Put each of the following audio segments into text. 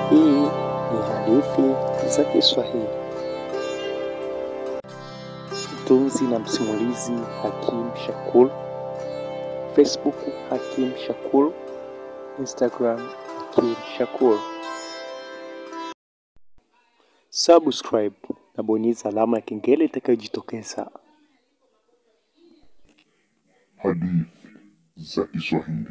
Hii ni hadithi za Kiswahili. Mtunzi na msimulizi Hakim Shakur, Facebook Hakim Shakur, Instagram Hakim Shakur. Subscribe na bonyeza alama ya kengele itakayojitokeza. Hadithi za Kiswahili.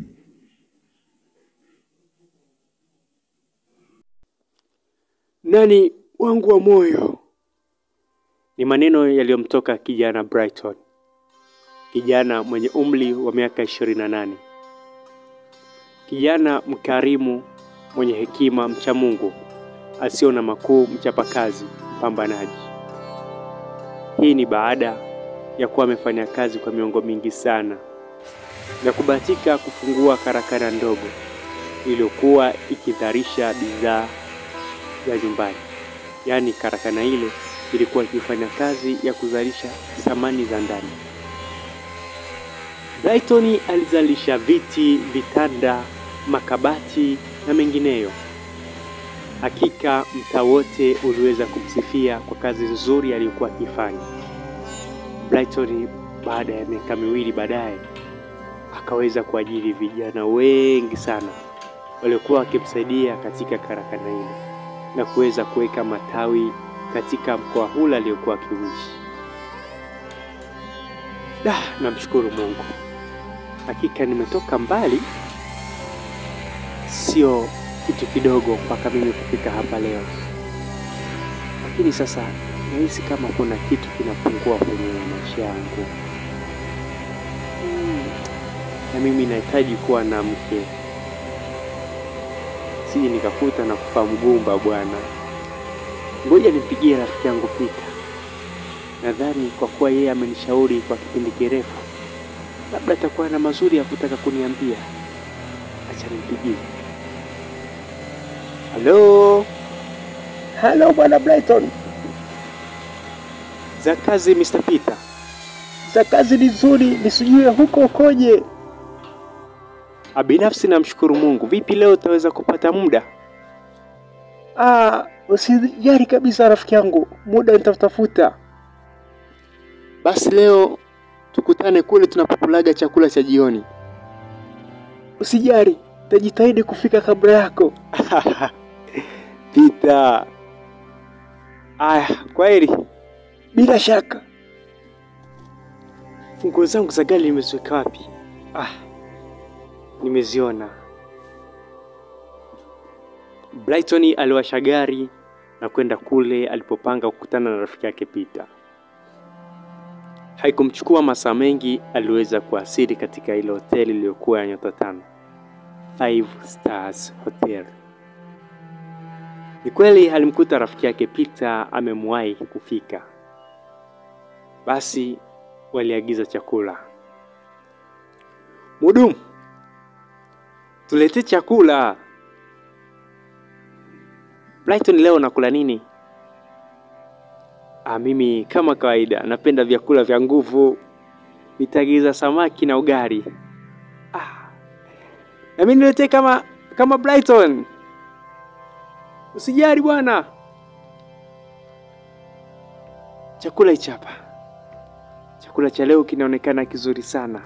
Nani wangu wa moyo, ni maneno yaliyomtoka kijana Brighton, kijana mwenye umri wa miaka ishirini na nane, kijana mkarimu, mwenye hekima, mcha Mungu, asio na makuu, mchapakazi, mpambanaji. Hii ni baada ya kuwa amefanya kazi kwa miongo mingi sana na kubahatika kufungua karakana ndogo iliyokuwa ikidharisha bidhaa za nyumbani. Yaani, karakana ile ilikuwa ikifanya kazi ya kuzalisha samani za ndani. Brighton alizalisha viti, vitanda, makabati na mengineyo. Hakika mtaa wote uliweza kumsifia kwa kazi nzuri aliyokuwa akifanya. Brighton baada ya miaka miwili baadaye akaweza kuajiri vijana wengi sana waliokuwa wakimsaidia katika karakana ile na kuweza kuweka matawi katika mkoa huu aliyokuwa akiishi. Da, namshukuru Mungu, hakika nimetoka mbali, sio kitu kidogo mpaka mimi kufika hapa leo, lakini sasa nahisi kama kuna kitu kinapungua kwenye maisha yangu. Hmm, na mimi nahitaji kuwa na mke sije nikakuta na kufa mgumba bwana. Ngoja nimpigie rafiki yangu Pita, nadhani kwa kuwa yeye amenishauri kwa kipindi kirefu, labda atakuwa na mazuri ya kutaka kuniambia. Acha nimpigie. Halo, Halo bwana Brighton, za kazi Mr. Peter? za kazi ni nzuri, nisijue huko ukoje? Ah, Binafsi namshukuru Mungu. Vipi leo utaweza kupata muda? Ah, usijali kabisa rafiki yangu, muda nitatafuta. Basi leo tukutane kule tunapokulaga chakula cha jioni. Usijali, tajitahidi kufika kabla yako. Pita. Aya, kwaheri. Bila shaka. Funguo zangu za gari nimeziweka wapi? Ah, nimeziona. Brighton aliwasha gari na kwenda kule alipopanga kukutana na rafiki yake Peter. Haikumchukua masaa mengi, aliweza kuasili katika ile hoteli iliyokuwa ya nyota tano, Five Stars Hotel. Ni kweli alimkuta rafiki yake Peter amemwahi kufika. Basi waliagiza chakula. Mudumu, tuletee chakula. Brighton, leo nakula nini? Ah, mimi kama kawaida napenda vyakula vya nguvu. Nitaagiza samaki na ugali. Ah, na mimi niletee kama kama Brighton. Usijali bwana, chakula hichi hapa. Chakula cha leo kinaonekana kizuri sana.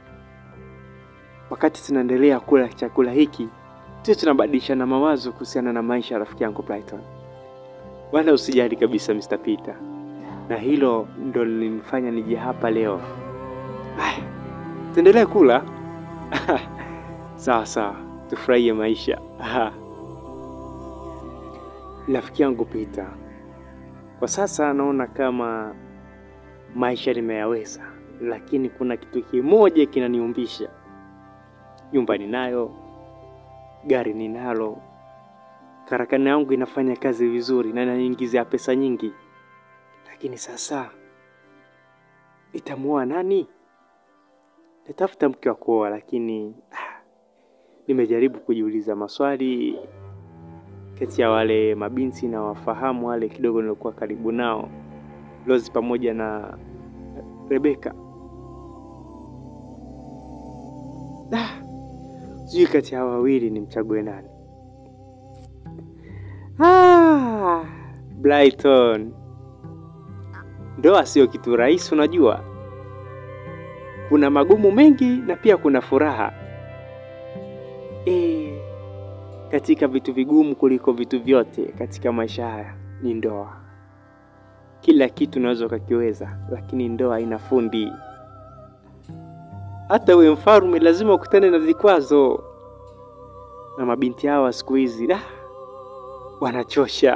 Wakati tunaendelea kula chakula hiki, tuwe tunabadilishana mawazo kuhusiana na maisha ya rafiki yangu Brighton. Wala usijali kabisa Mr. Peter, na hilo ndo lilimfanya nije hapa leo. Aya, tuendelee kula sawa sawa, tufurahie maisha. Rafiki yangu Peter, kwa sasa naona kama maisha nimeyaweza, lakini kuna kitu kimoja kinaniumbisha. Nyumba ninayo, gari ninalo, karakana yangu inafanya kazi vizuri na inaniingizia pesa nyingi, lakini sasa nitamuoa nani? Natafuta mke wa kuoa, lakini ah, nimejaribu kujiuliza maswali kati ya wale mabinti na wafahamu wale kidogo nilikuwa karibu nao, Rose pamoja na Rebeka. Ah, sijui kati ya hawa wawili nimchague nani. Ah, Brighton, ndoa sio kitu rahisi, unajua kuna magumu mengi na pia kuna furaha e, katika vitu vigumu kuliko vitu vyote katika maisha haya ni ndoa. Kila kitu unaweza ukakiweza, lakini ndoa ina fundi. Hata uwe mfalme lazima ukutane na vikwazo, na mabinti hawa siku hizi da wanachosha.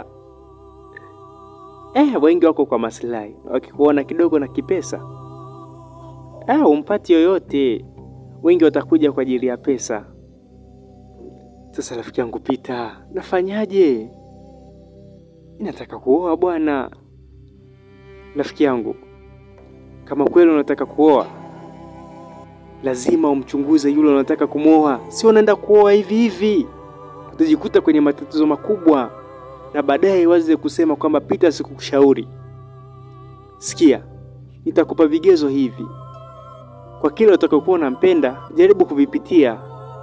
Eh, wengi wako kwa maslahi, wakikuona kidogo na kipesa ah, umpati yoyote. Wengi watakuja kwa ajili ya pesa. Sasa rafiki yangu Pita, nafanyaje? Nataka kuoa bwana. Rafiki yangu, kama kweli unataka kuoa, lazima umchunguze yule unataka kumwoa. Sio unaenda kuoa hivi hivi, utajikuta kwenye matatizo makubwa, na baadaye waze kusema kwamba Pita sikukushauri. Sikia, nitakupa vigezo hivi kwa kile utakayokuwa unampenda, jaribu kuvipitia.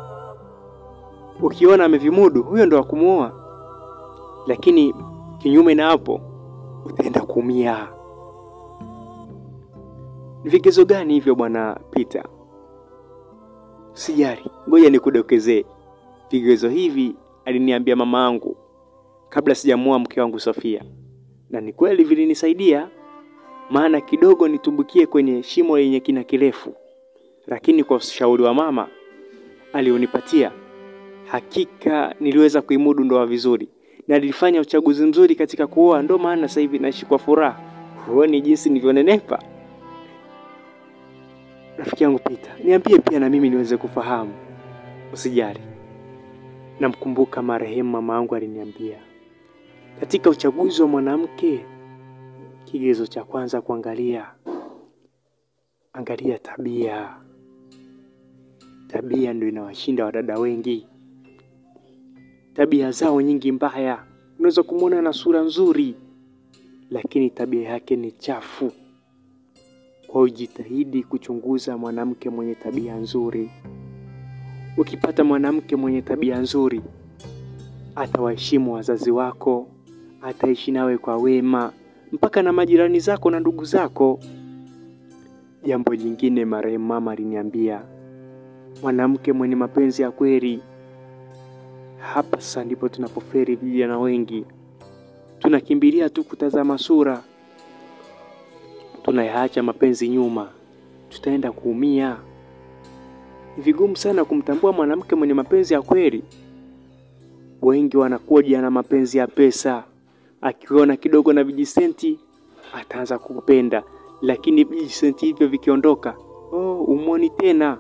Ukiona amevimudu, huyo ndo wa kumwoa, lakini kinyume na hapo utaenda kuumia. Ni vigezo gani hivyo bwana Peter? Usijali, ngoja nikudokezee. Vigezo hivi aliniambia mama yangu kabla sijamuoa mke wangu Sofia, na ni kweli vilinisaidia, maana kidogo nitumbukie kwenye shimo lenye kina kirefu, lakini kwa ushauri wa mama alionipatia, hakika niliweza kuimudu ndoa vizuri na nilifanya uchaguzi mzuri katika kuoa. Ndo maana sasa hivi naishi kwa furaha. Huoni jinsi nilivyonenepa? Rafiki yangu Pita, niambie pia na mimi niweze kufahamu. Usijali, namkumbuka marehemu mama yangu aliniambia, katika uchaguzi wa mwanamke, kigezo cha kwanza kuangalia, angalia tabia. Tabia ndio inawashinda wadada wengi tabia zao nyingi mbaya. Unaweza kumwona na sura nzuri, lakini tabia yake ni chafu. Kwa hiyo jitahidi kuchunguza mwanamke mwenye tabia nzuri. Ukipata mwanamke mwenye tabia nzuri, atawaheshimu wazazi wako, ataishi nawe kwa wema, mpaka na majirani zako na ndugu zako. Jambo jingine, marehemu mama aliniambia, mwanamke mwenye mapenzi ya kweli hapa sasa ndipo tunapoferi vijana wengi, tunakimbilia tu kutazama sura, tunayaacha mapenzi nyuma, tutaenda kuumia. Ni vigumu sana kumtambua mwanamke mwenye mapenzi ya kweli. Wengi wanakuja na mapenzi ya pesa, akiona kidogo na vijisenti ataanza kukupenda, lakini vijisenti hivyo vikiondoka, oh, umwoni tena.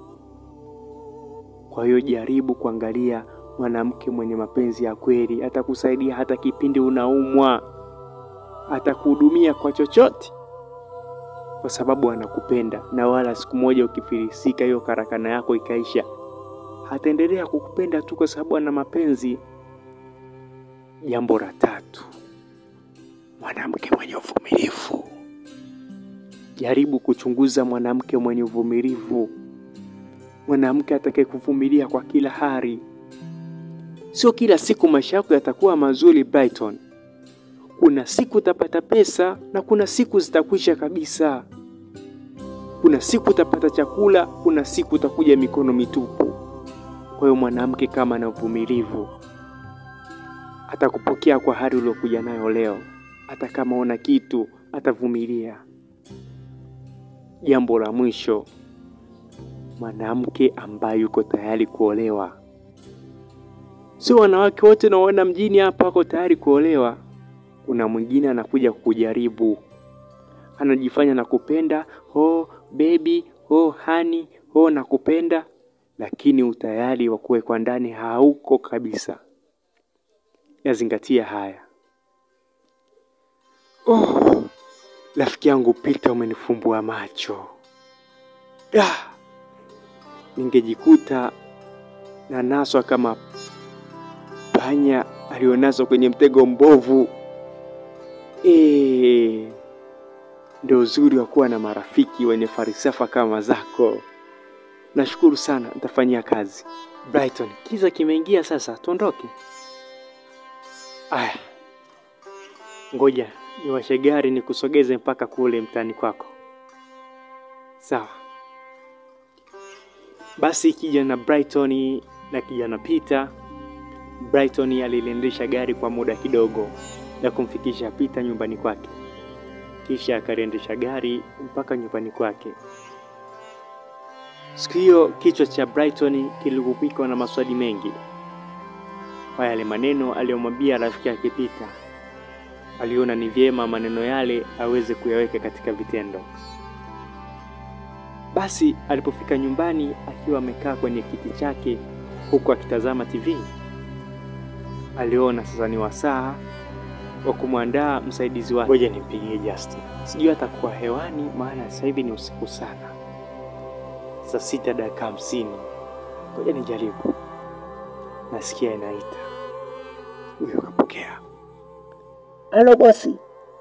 Kwa hiyo jaribu kuangalia mwanamke mwenye mapenzi ya kweli, atakusaidia hata kipindi unaumwa, atakuhudumia kwa chochote, kwa sababu anakupenda. Na wala siku moja ukifilisika, hiyo karakana yako ikaisha, ataendelea kukupenda tu kwa sababu ana mapenzi. Jambo la tatu, mwanamke mwenye uvumilivu. Jaribu kuchunguza mwanamke mwenye uvumilivu, mwanamke atakaye kuvumilia kwa kila hali. Sio kila siku maisha yako yatakuwa mazuri Brighton. Kuna siku utapata pesa na kuna siku zitakwisha kabisa. Kuna siku utapata chakula, kuna siku utakuja mikono mitupu. Kwa hiyo mwanamke kama ana uvumilivu atakupokea kwa hali uliokuja nayo leo, hata kama una kitu atavumilia. Jambo la mwisho, mwanamke ambaye yuko tayari kuolewa. Sio wanawake wote naona mjini hapa wako tayari kuolewa. Kuna mwingine anakuja kukujaribu, anajifanya nakupenda, oh baby, oh hani, oh nakupenda, lakini utayari wa kuwekwa ndani hauko kabisa. Yazingatia haya. Oh, rafiki yangu Pita, umenifumbua macho. Ah, ningejikuta na naswa kama panya alionaswa kwenye mtego mbovu. E, ndio uzuri wa kuwa na marafiki wenye falsafa kama zako. Nashukuru sana, nitafanyia kazi. Brighton, kiza kimeingia sasa, tuondoke. Aya, ngoja niwashe gari nikusogeze mpaka kule mtaani kwako. Sawa. Basi kijana Brighton na kijana Peter. Brighton aliliendesha gari kwa muda kidogo na kumfikisha Peter nyumbani kwake, kisha akaliendesha gari mpaka nyumbani kwake. Siku hiyo kichwa cha Brighton kiligubikwa na maswali mengi kwa yale maneno aliyomwambia rafiki yake Peter. Aliona ni vyema maneno yale aweze kuyaweka katika vitendo. Basi alipofika nyumbani akiwa amekaa kwenye kiti chake huku akitazama TV, aliona sasa ni wasaa wa kumwandaa msaidizi wake. Ngoja nimpigie Justin, sijui atakuwa hewani, maana sasa hivi ni usiku sana, saa sita dakika hamsini. Ngoja nijaribu, nasikia inaita. Huyo kapokea. Halo bosi,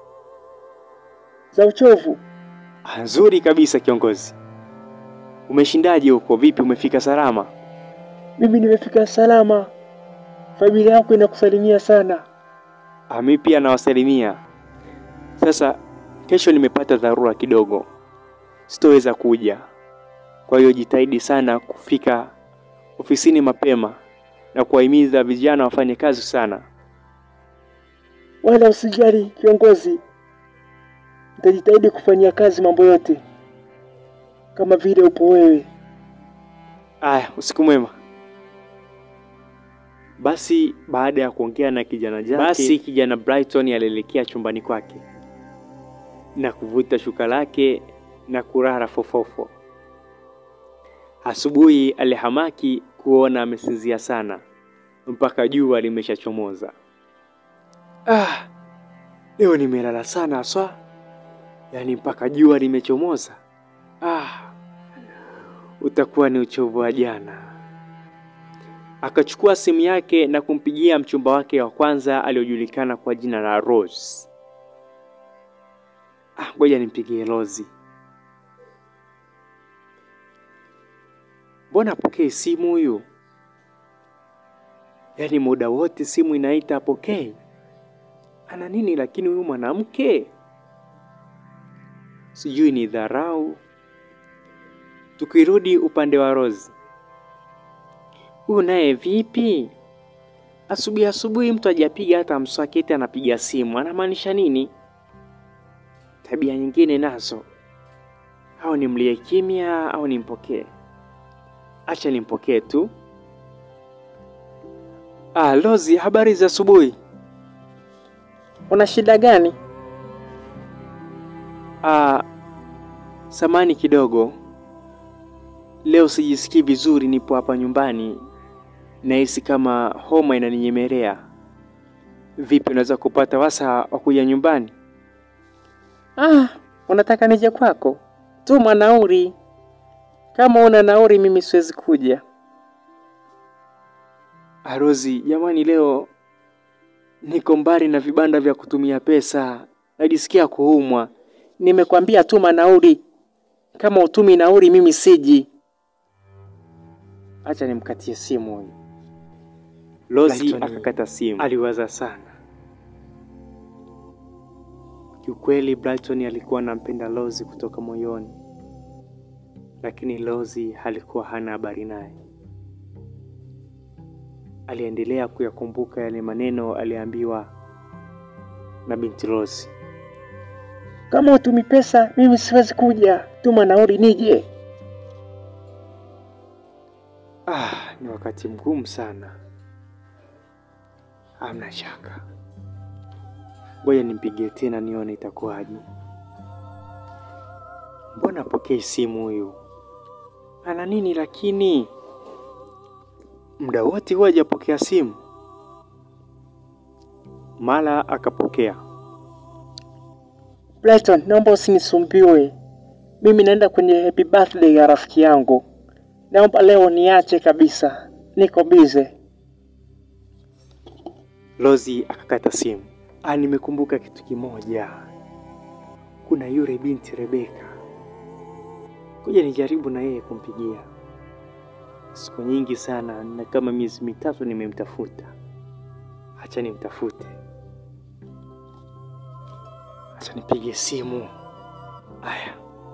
za uchovu. Ah, Nzuri kabisa kiongozi. Umeshindaje huko? Vipi, umefika salama? Mimi nimefika salama, familia yako inakusalimia sana. Ah, mimi pia nawasalimia. Sasa kesho nimepata dharura kidogo, sitoweza kuja. Kwa hiyo jitahidi sana kufika ofisini mapema na kuwahimiza vijana wafanye kazi sana. Wala usijali kiongozi, nitajitahidi kufanyia kazi mambo yote kama vile upo wewe. Aya, usiku mwema. Basi baada ya kuongea na kijana jake, basi kijana Brighton alielekea chumbani kwake na kuvuta shuka lake na kulala fofofo. Asubuhi alihamaki kuona amesinzia sana mpaka jua limeshachomoza. Ah, leo nimelala sana haswa, yaani mpaka jua limechomoza. Ah, utakuwa ni uchovu wa jana. Akachukua simu yake na kumpigia mchumba wake wa kwanza aliyojulikana kwa jina la Rose. Ah, ngoja nimpigie Rozi. Mbona apokee simu huyu? Yaani muda wote simu inaita apokee. Ana nini lakini huyu mwanamke? Sijui ni dharau. Tukirudi upande wa Rose. Huyu naye vipi? Asubuhi asubuhi mtu hajapiga hata mswaki eti anapiga simu. Anamaanisha nini? Tabia nyingine nazo. Au nimlie kimya au nimpokee? Acha nimpokee tu. Ah, Lozi, habari za asubuhi. Una shida gani? Ah, samani kidogo. Leo sijisikii vizuri, nipo hapa nyumbani. Nahisi kama homa inaninyemelea. Vipi, unaweza kupata wasa wa kuja nyumbani? Ah, unataka nije kwako? Tuma nauri. Kama una nauri, mimi siwezi kuja. Arozi, jamani, leo niko mbali na vibanda vya kutumia pesa, najisikia kuumwa. Nimekwambia tuma nauri. Kama utumi nauri, mimi siji. Acha nimkatie simu huyu. Lozi akakata simu. Aliwaza sana. Kiukweli Brighton alikuwa anampenda Lozi kutoka moyoni, lakini Lozi alikuwa hana habari naye. Aliendelea kuyakumbuka yale maneno aliambiwa na binti Lozi. Kama utumi pesa, mimi siwezi kuja. Tuma nauri nije. Ah, ni wakati mgumu sana. Hamna shaka, ngoja nimpigie tena nione itakuwaje. Mbona apokee simu huyu? Ana nini lakini? Muda wote huwa hajapokea simu. Mara akapokea. Brighton, naomba usinisumbiwe. Mimi naenda kwenye happy birthday ya rafiki yangu. Naomba leo niache kabisa. Niko bize. Lozi akakata simu. Ah, nimekumbuka kitu kimoja. Kuna yule binti Rebeka. Ngoja nijaribu na yeye kumpigia. Siku nyingi sana na kama miezi mitatu nimemtafuta. Acha nimtafute. Acha nipige simu. Aya,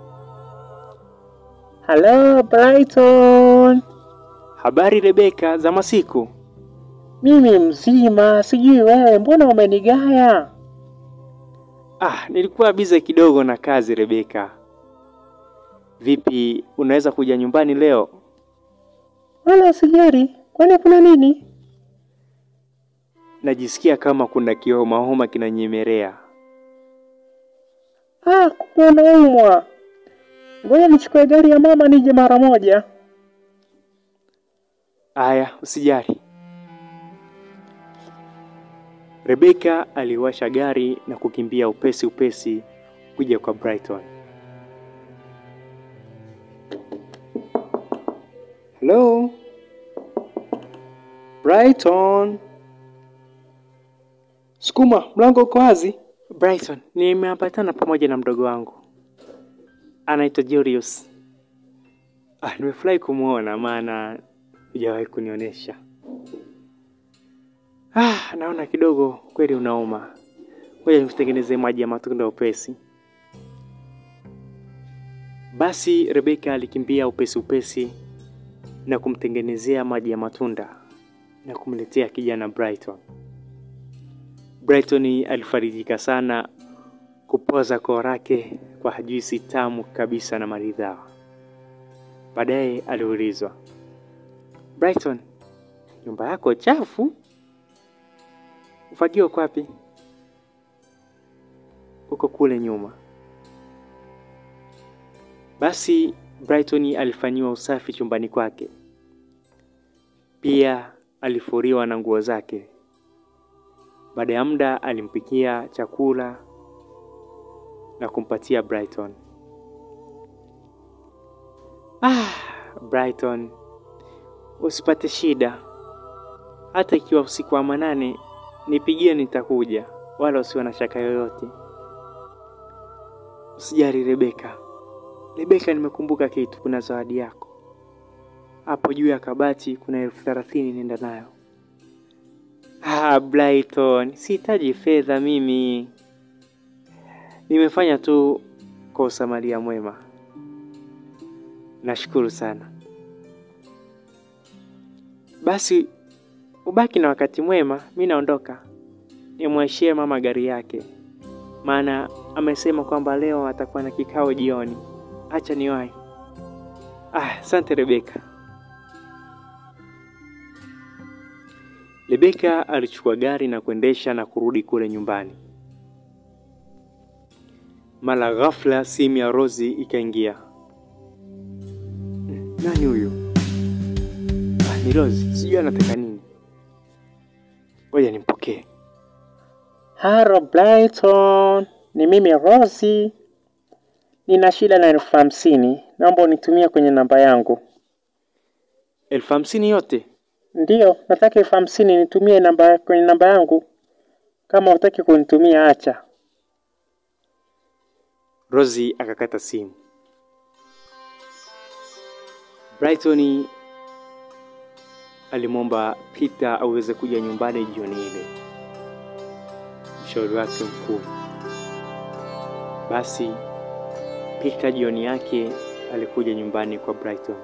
Halo Brighton, habari Rebeka, za masiku? mimi mzima, sijui wewe, mbona umenigaya? Ah, nilikuwa bize kidogo na kazi Rebeka. Vipi, unaweza kuja nyumbani leo? Wala usijali, kwani kuna nini? Najisikia kama kuna kihomahoma kinanyemelea. Ah, kumbe unaumwa. Ngoja nichukue gari ya mama nije mara moja. Aya, usijali. Rebeka aliwasha gari na kukimbia upesi upesi kuja kwa Brighton. Hello? Brighton. Sukuma, mlango uko wazi. Brighton, nimeambatana pamoja na mdogo wangu. Anaitwa Julius. Ah, nimefurahi kumwona maana hujawahi kunionyesha. Ah, naona kidogo kweli unauma. Ngoja nikutengenezee maji ya matunda upesi. Basi Rebeka alikimbia upesi upesi na kumtengenezea maji ya matunda na kumletea kijana Brighton. Brighton alifarijika sana kupoza koo lake kwa juisi tamu kabisa na maridhawa. Baadaye aliulizwa, Brighton, nyumba yako chafu? Ufagio uko wapi? Uko kule nyuma. Basi Brighton alifanyiwa usafi chumbani kwake, pia alifuriwa na nguo zake. Baada ya muda alimpikia chakula na kumpatia Brighton. Ah, Brighton, usipate shida. Hata ikiwa usiku wa manane, nipigie, nitakuja, wala usiwe na shaka yoyote. Usijali Rebeka. Rebeka, nimekumbuka kitu, kuna zawadi yako hapo juu ya kabati, kuna elfu thelathini, nenda nayo. Ah, Brighton, sihitaji fedha mimi, nimefanya tu kwa usamaria mwema. Nashukuru sana. Basi ubaki na wakati mwema, mi naondoka. Nimwashie mama gari yake, maana amesema kwamba leo atakuwa na kikao jioni. Acha niwahi. Ah, asante Rebeka. Rebeka alichukua gari na kuendesha na kurudi kule nyumbani. Mara ghafla simu ya Rozi ikaingia. Nani huyu? Ah, ni Rozi, sijui anataka nini. Ngoja nimpokee. Haro Brighton, ni mimi Rosi. Nina shida na elfu hamsini, naomba unitumie kwenye namba yangu. elfu hamsini yote? Ndiyo, nataka elfu hamsini nitumie namba kwenye namba yangu. Kama hutaki kunitumia acha. Rozi akakata simu. Brighton alimwomba Peter aweze kuja nyumbani jioni ile, mshauri wake mkuu. Basi Peter jioni yake alikuja nyumbani kwa Brighton.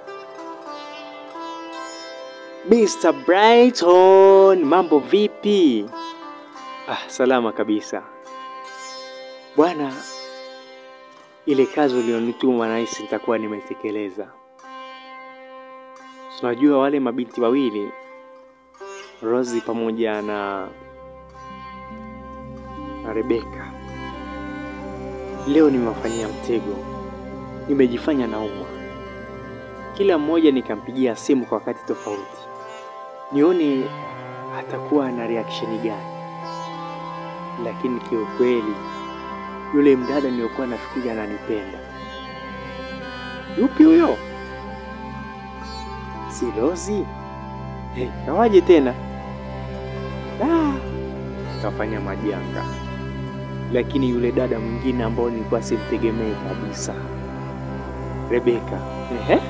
Mr. Brighton, mambo vipi? Ah, salama kabisa bwana. Ile kazi ulionituma nahisi nitakuwa nimetekeleza. Tunajua wale mabinti wawili Rosie pamoja na na Rebeka, leo nimewafanyia mtego, nimejifanya naumwa. Kila mmoja nikampigia simu kwa wakati tofauti, nione atakuwa na reaction gani, lakini kiukweli yule mdada niliyokuwa nafikiri ananipenda. Yupi huyo? Si Rozi? Hey, kawaje tena? Ah, kafanya majanga. Lakini yule dada mwingine ambao nilikuwa simtegemei kabisa, Rebeka, ehe,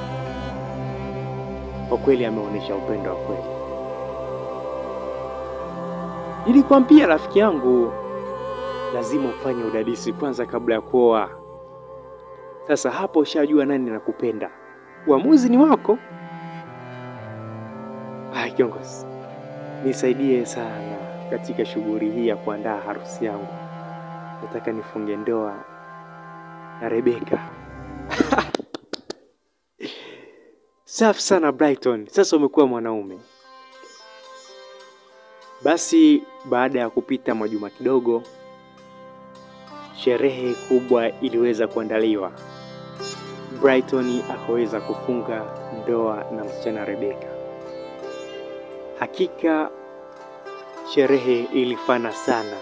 kwa kweli ameonyesha upendo wa kweli. Nilikwambia rafiki yangu lazima ufanye udadisi kwanza kabla ya kuoa. Sasa hapo ushajua nani nakupenda, uamuzi ni wako. Ah, kiongozi, nisaidie sana katika shughuli hii ya kuandaa harusi yangu. Nataka nifunge ndoa na Rebeka. Safi sana Brighton, sasa umekuwa mwanaume. Basi baada ya kupita majuma kidogo, sherehe kubwa iliweza kuandaliwa. Brighton akaweza kufunga ndoa na msichana Rebeka. Hakika sherehe ilifana sana.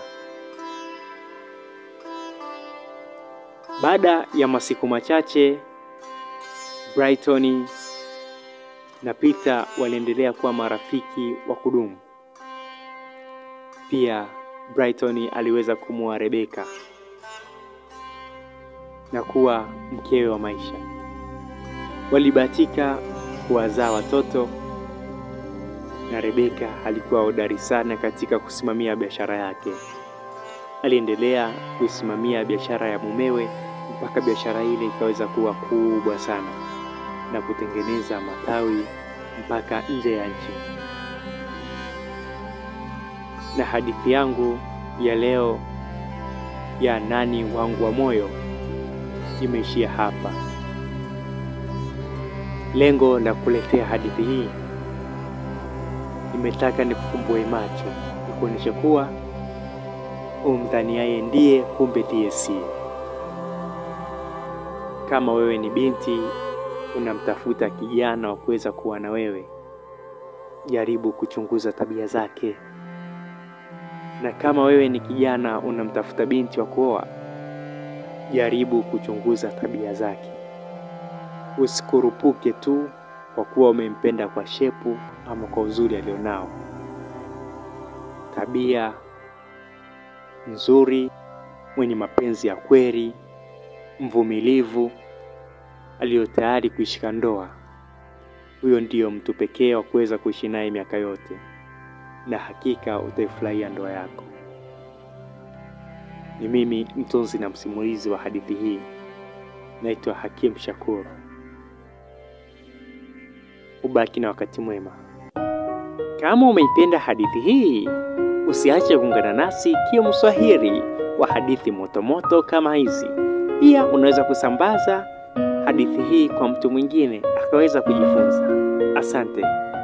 Baada ya masiku machache, Brighton na Peter waliendelea kuwa marafiki wa kudumu. Pia Brighton aliweza kumwoa Rebeka na kuwa mkewe wa maisha. Walibahatika kuwazaa watoto na Rebeka alikuwa hodari sana katika kusimamia biashara yake. Aliendelea kuisimamia biashara ya mumewe mpaka biashara ile ikaweza kuwa kubwa sana na kutengeneza matawi mpaka nje ya nchi. Na hadithi yangu ya leo ya nani wangu wa moyo imeishia hapa. Lengo la kuletea hadithi hii, nimetaka nikufumbue macho, nikuonyeshe kuwa umdhaniaye ndiye, kumbe ndiye si. Kama wewe ni binti unamtafuta kijana wa kuweza kuwa na wewe, jaribu kuchunguza tabia zake, na kama wewe ni kijana unamtafuta binti wa kuoa, jaribu kuchunguza tabia zake. Usikurupuke tu kwa kuwa umempenda kwa shepu ama kwa uzuri alionao. Tabia nzuri, mwenye mapenzi ya kweli, mvumilivu, aliyo tayari kuishika ndoa, huyo ndiyo mtu pekee wa kuweza kuishi naye miaka yote, na hakika utaifurahia ndoa yako. Ni mimi mtunzi na msimulizi wa hadithi hii, naitwa Hakim Shakur. Ubaki na wakati mwema. Kama umeipenda hadithi hii, usiache kuungana nasi kio mswahili wa hadithi motomoto kama hizi. Pia unaweza kusambaza hadithi hii kwa mtu mwingine akaweza kujifunza. Asante.